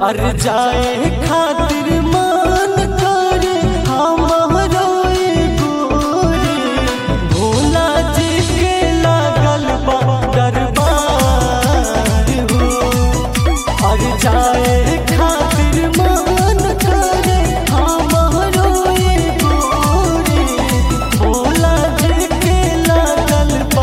अर जाए खातिर मान करे हमारो गोरे भोला जी के लागल बा दरबार हो अर जाए खातिर मान करे हमारो गोरे भोला जी के लागल बा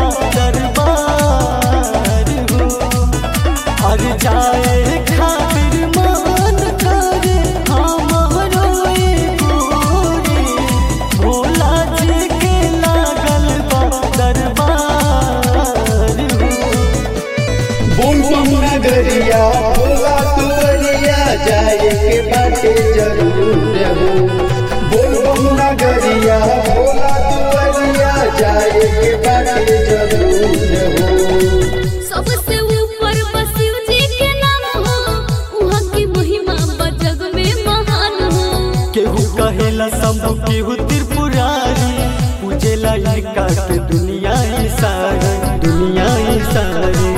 दरबार हो अर जाए खातिर मान करे हमारो गोरे भोला जी के लागल बा दरबार हो बोल बम नगरिया भोला तुवरिया जाए के बाटे जरूर हो बोल बम नगरिया भोला तुवरिया जाए के बाटे जरूर हो सबसे ऊपर बस शिव जी के नाम हो वहाँ की महिमा बजग में महान हो केहू कहेला शंभु केहू त्रिपुरारी पूजेला इनका के दुनिया ही सारी दुनिया ही सारी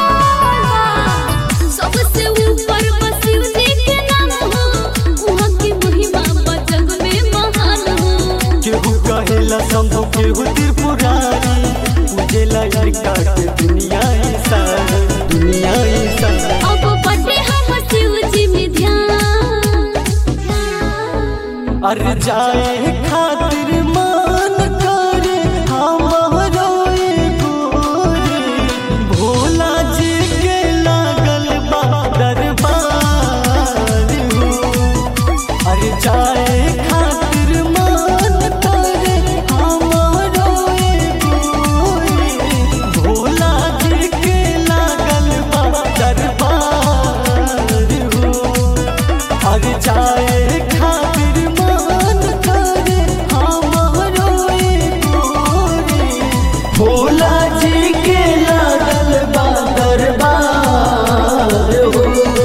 सबसे ऊपर बस शिव जी के नाम हो वहाँ की महिमा बजग में महान हो केहू कहेला शंभु केहू त्रिपुरारी पूजेला इनका के दुनिया ही सारी दुनिया ही सारी अब बटे हम शिव जी में ध्यान अर जाए खातिर मान करे हमारो गोरे भोला जी के लागल बा दरबार हो अर जाए खातिर मान करे हमारो गोरे भोला जी के लागल बा दरबार हो अर जाए खातिर मान करे हमारो गोरे भोला जी के लागल बा दरबार हो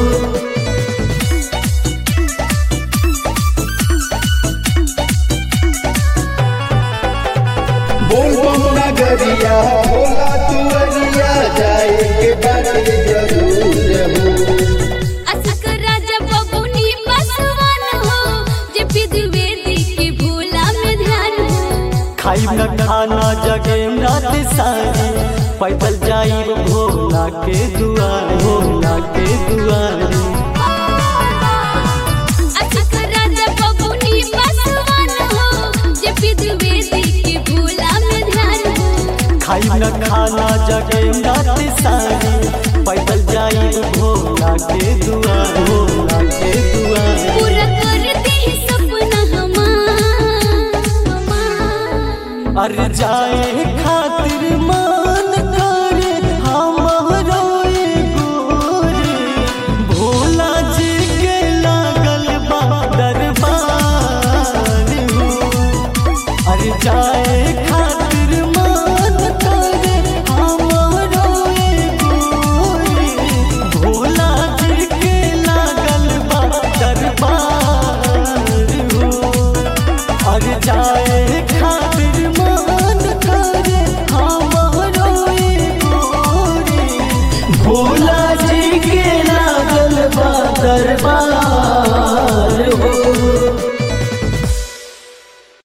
बोल बम नगरिया भोला तुवरिया जाए के बाटे जरूर हो असक राजा बबुनी बसवन हो जे विधि के भोला में ध्यान हो खाई न खाना जगे रात सारी पैदल जाई भोला के दुआर भोला के दुआर असक राजा बबुनी बसवन हो जे विधि के भोला में ध्यान हो खाई न खाना जगे रात सारी पैदल जाई भोला के दुआर भोला के दुआर पूरा कर दे सपना हमार अर जाए